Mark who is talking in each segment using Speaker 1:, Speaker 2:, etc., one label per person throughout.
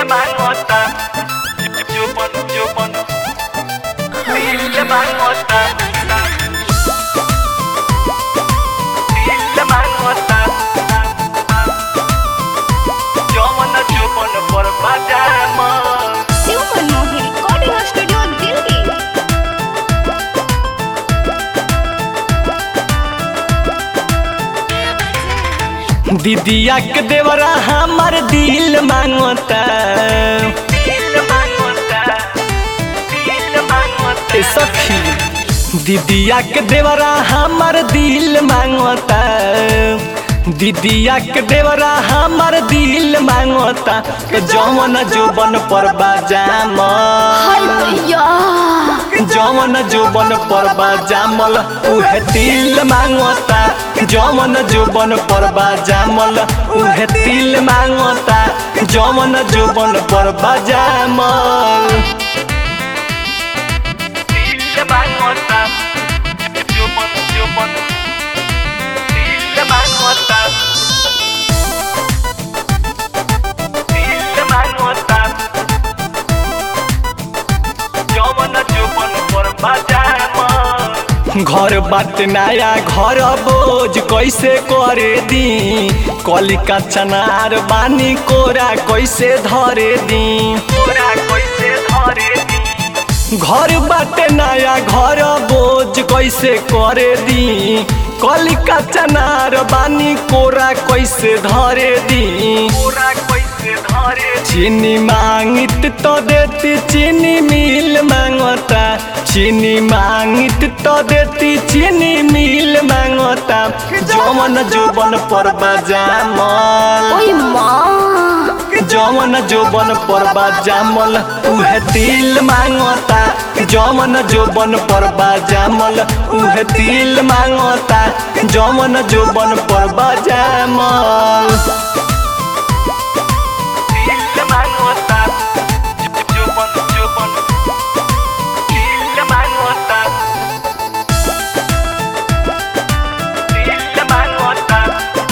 Speaker 1: mangota Jupon, jupon Dile mangota Dile mangota Yo mana jupon por pajama
Speaker 2: Shiv Manmohan recording studio Delhi
Speaker 3: दीदिया के देवरा हमार दिल मांगता
Speaker 1: Dile mangota Dile mangota
Speaker 3: ए सखी दीदिया के देवरा हमार दिल मांगता दीदिया के देवरा हमार दिल मांगता के जवन जोबन पर बाजाम
Speaker 2: हाय भैया
Speaker 3: जवन जोबन पर बाजामल उहे दिल मांगता जवन जोबन पर बाजामल उहे दिल मांगता जवन जोबन पर बाजामल
Speaker 1: Dile mangota Jupon, jupon Dile mangota Dile mangota Yo mana jupon por pajama
Speaker 3: घर बात नया घर बोझ कैसे करे दी कलिका चनार बानी कोरा कैसे धरे दी
Speaker 1: पूरा कैसे धरे दी
Speaker 3: घर बाटे नया घर बोझ कैसे करे दी कलिका चनार बानी कोरा कैसे धरे दी
Speaker 1: पूरा कैसे धरे दी
Speaker 3: चीनी मांगित तो देती चीनी मिल मांगता चीनी मांगित तो देती चीनी मिल मांगता जवन जोबन पर बाजामल
Speaker 2: ओए माँ
Speaker 3: जवन जोबन पर बाजामल उहे दिल मांगता जवन जोबन पर बाजामल उहे दिल मांगता जवन जोबन पर बाजामल
Speaker 1: Dile mangota Jupon, jupon Dile mangota Dile mangota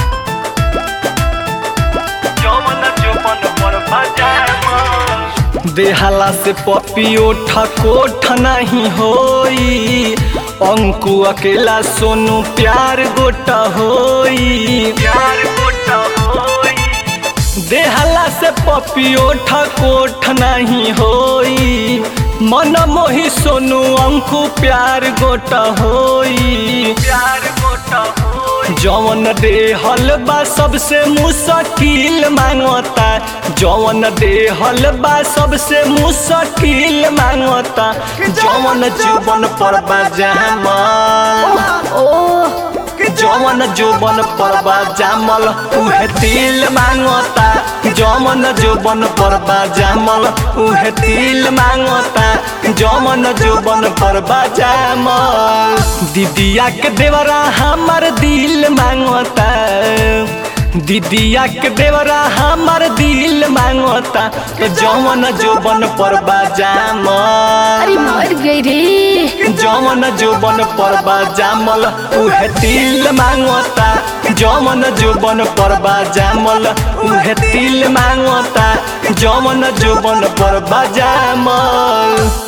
Speaker 1: Yo mana jupon por pajama
Speaker 3: देहाला से पपियो ठकोठ नहीं होई अंकु अकेला सोनू प्यार गोटा होई
Speaker 1: प्यार गोटा होई
Speaker 3: देहाला से पपियो ठकोठ नहीं होई मन मोही सोनू अंकु प्यार गोटा होई
Speaker 1: प्यार गोटा होई
Speaker 3: जवन देहल बा सबसे मुश्किल मांगता जवन देहल बा सबसे मुश्किल मांगता जवन जीवन पर बाजामल
Speaker 2: ओ
Speaker 3: जवन जोबन पर बाजामल उहे दिल मांगता जवन जोबन पर बाजामल उहे दिल मांगता जवन जोबन पर बाजामल दीदिया के देवरा हमर दिल मांगता दीदिया के देवरा हमर दिल मांगता जवन जोबन पर बाजामल
Speaker 2: अरे मर गई रे
Speaker 3: जवन जोबन पर बाजामल उहे दिल मांगता जवन जोबन पर बाजामल उहे दिल मांगता जवन जोबन पर बाजामल